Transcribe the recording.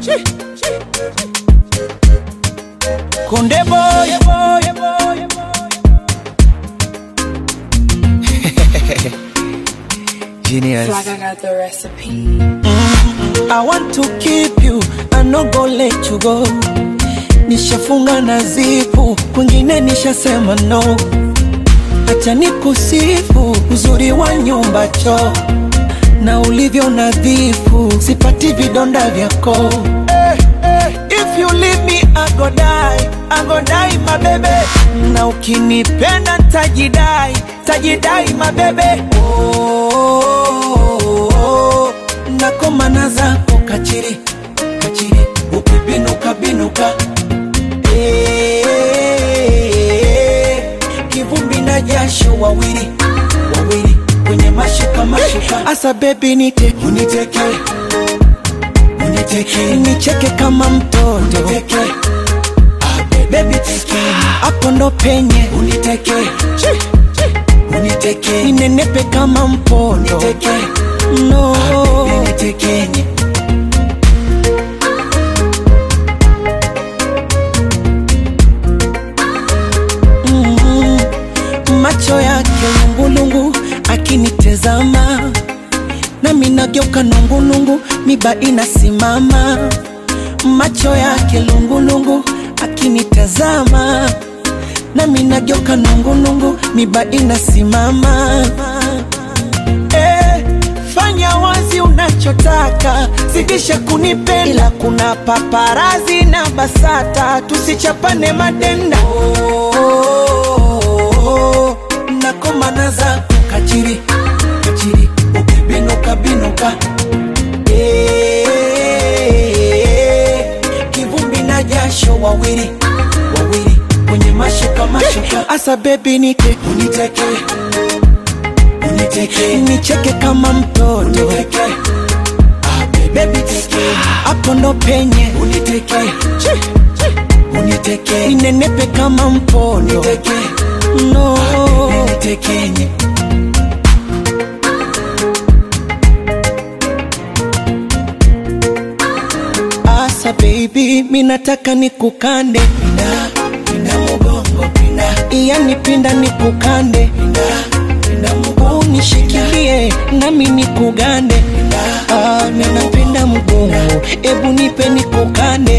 Konde boy, boy, boy, Genius. Like I got the recipe. I want to keep you, I no go let you go. Nishafunga na zipu, kwingine nishasema no. Acha nikusifu uzuri wa nyumba choo na ulivyo nadhifu, sipati vidonda vyako. Eh, eh, If you leave me I go die, I go die my baby. Na ukinipenda tajidai, tajidai my baby. Oh, oh, oh, nakomana zako kachiri, kachiri, ukibinuka binuka. Eh, kivumbi na jasho wawili, wawili kwenye mashuka mashuka. Asa baby nite, uniteke uniteke nicheke kama mtoto uniteke baby teke hapo ndo penye uniteke uniteke ninenepe kama mpondo uniteke no unitekenye mm, macho yake lungulungu akinitezama nami nageuka nungulungu miba inasimama macho yake lungulungu akinitazama nami nageuka nungulungu miba inasimama eh, fanya wazi unachotaka zidisha kunipenda ila kuna paparazi na basata tusichapane madenda oh, oh, oh, nakomana zako kachiri kachiri ukibinuka binuka Eh, kivumbi na jasho wawili wawili kwenye mashuka mashuka asa bebi nite uniteke uniteke nicheke kama mtoto uniteke bebi teke hapo ndo penye uniteke uniteke ninenepe kama mpondo uniteke no unitekenye Asa baby, minataka nikukande pinda, pinda mugongo pinda, yani pinda nikukande pinda, pinda mugongo unishikilie nami nikugande pinda, ah, minapenda mugongo, ebu nipe nikukande